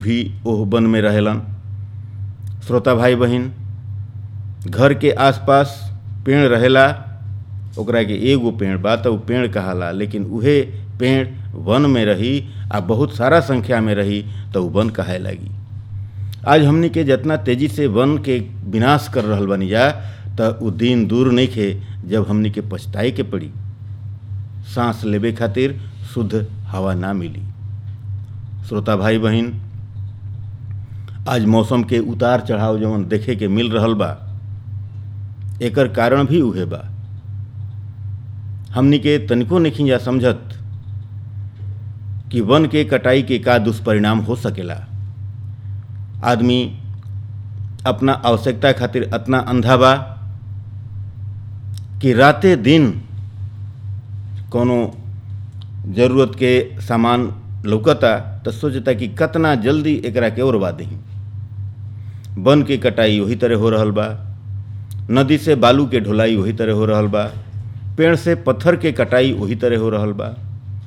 भी ओह वन में रहेलन श्रोता भाई बहन घर के आसपास पेड़ रहेला ओकरा के एगो पेड़ बा तो उ पेड़ कहाला लेकिन उहे पेड़ वन में रही आ बहुत सारा संख्या में रही तो उ वन कहे लगी आज हमनी के जितना तेजी से वन के विनाश कर रहल बनी जा तो उ दिन दूर नहीं खे जब हमनी के पछताए के पड़ी सांस लेबे खातिर शुद्ध हवा ना मिली श्रोता भाई बहन आज मौसम के उतार चढ़ाव जवन देखे के मिल रहल बा एकर कारण भी उहे बा हमनी के तनिको नहीं जा समझत कि वन के कटाई के का दुष्परिणाम हो सकेला आदमी अपना आवश्यकता खातिर अतना अंधा बा कि राते दिन कोनो जरूरत के सामान लौकता तो सोचता कि कतना जल्दी एकरा के ओरवा दही वन के कटाई वही तरह हो रहल बा नदी से बालू के ढुलाई वही तरह हो रहल बा पेड़ से पत्थर के कटाई वही तरह हो रहल बा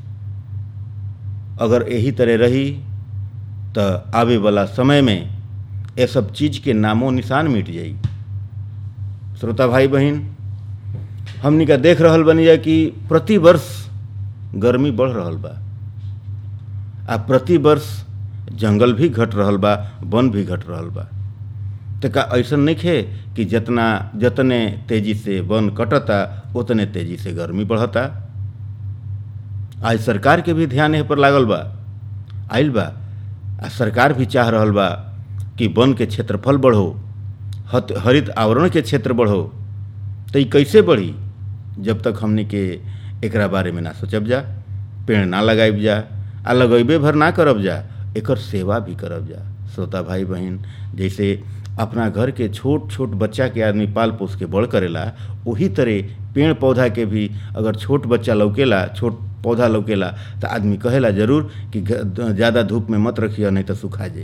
अगर यही तरह रही तो आवे वाला समय में ये सब चीज के नामो निशान मिट जाई श्रोता भाई बहन हमनी का देख रहल बनी जा कि प्रति वर्ष गर्मी बढ़ रहल बा आ प्रति वर्ष जंगल भी घट रहल बा वन भी घट रहल बा तो का ऐसा नहीं खे कि जितना जतने तेजी से वन कटता उतने तेजी से गर्मी बढ़ता आज सरकार के भी ध्यान एह पर लागल बा आइल बा आ सरकार भी चाह रहल बा कि वन के क्षेत्रफल बढ़ो हत हरित आवरण के क्षेत्र बढ़ो तो ये कैसे बढ़ी जब तक हमने के एकरा बारे में ना सोचब जा पेड़ ना लगाइब जा आ लगेबे भर ना करब जा एकर सेवा भी करब जा श्रोता भाई बहन जैसे अपना घर के छोट छोट बच्चा के आदमी पाल पोस के बड़ करेला वही तरह पेड़ पौधा के भी अगर छोट बच्चा लौकेला छोट पौधा लौकेला तो आदमी कहेला जरूर कि ज़्यादा धूप में मत रखिए नहीं तो सुखा जाई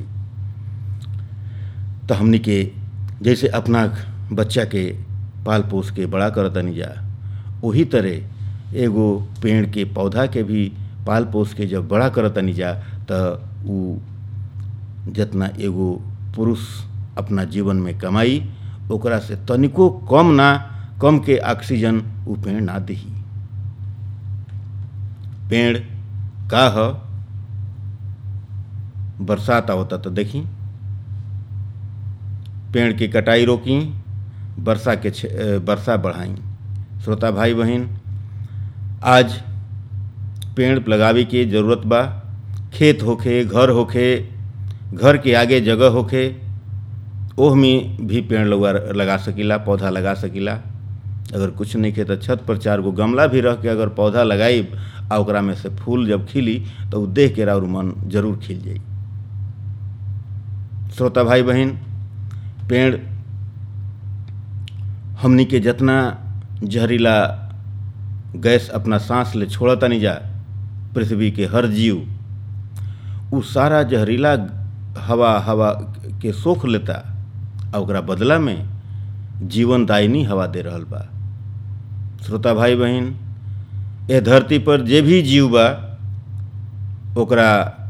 तो हमनी के जैसे अपना बच्चा के पाल पोस के बड़ा करतनी जा वही तरह एगो पेड़ के पौधा के भी पाल पोस के जब बड़ा करतनी जा तो उ जितना एगो पुरुष अपना जीवन में कमाई ओकरा से तनिको कम ना कम के ऑक्सीजन उ पेड़ ना दही पेड़ का ह बरसात आवता तो देखी पेड़ की कटाई रोकी वर्षा के वर्षा बढ़ाई श्रोता भाई बहन आज पेड़ लगावे की ज़रूरत बा खेत होखे घर होखे घर के आगे जगह होखे ओह में भी पेड़ लगा लगा सकीला पौधा लगा सकीला अगर कुछ नहीं खे तो छत पर चार गो गमला भी रख के अगर पौधा लगाई आ ओकरा में से फूल जब खिली तो उ देख के और मन जरूर खिल जाई श्रोता भाई बहन पेड़ हमनी के जितना जहरीला गैस अपना सांस ले छोड़ता नहीं जा पृथ्वी के हर जीव उ सारा जहरीला हवा हवा के सोख लेता आ ओकरा बदला में जीवनदायिनी हवा दे रहल बा श्रोता भाई बहन ए धरती पर जे भी जीव बा ओकरा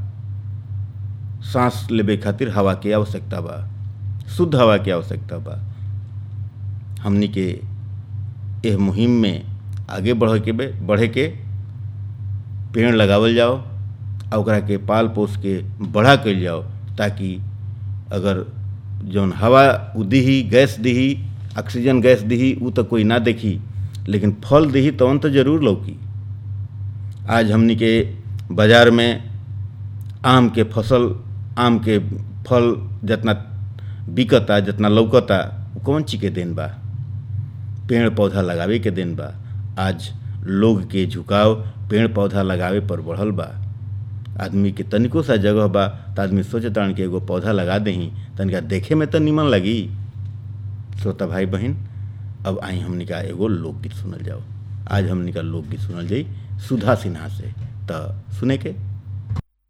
सांस लेबे खातिर हवा के आवश्यकता बा शुद्ध हवा के आवश्यकता बा हमनी के एह मुहिम में आगे बढ़ के बढ़े के पेड़ लगावल जाओ आ ओकरा के पाल पोस के बढ़ा कल जाओ ताकि अगर जौन हवा उ दीही गैस दीही ऑक्सीजन गैस दीही उ तो कोई ना देखी लेकिन फल दीही तवन तो जरूर लौकी आज हमनी के बाजार में आम के फसल आम के फल जितना बिकता जितना लौकता कौन चीज के दिन बा पेड़ पौधा लगावे के दिन बा आज लोग के झुकाव पेड़ पौधा लगावे पर बढ़ल बा आदमी के तनिको सा जगह बा तो आदमी सोचता कि एगो पौधा लगा दही तनिका देखे में तो निमन लगी श्रोता भाई बहन अब आई हमने का एगो लोकगीत सुनल जाओ आज हमने का लोकगीत सुनल जाई सुधा सिन्हा से तो सुने के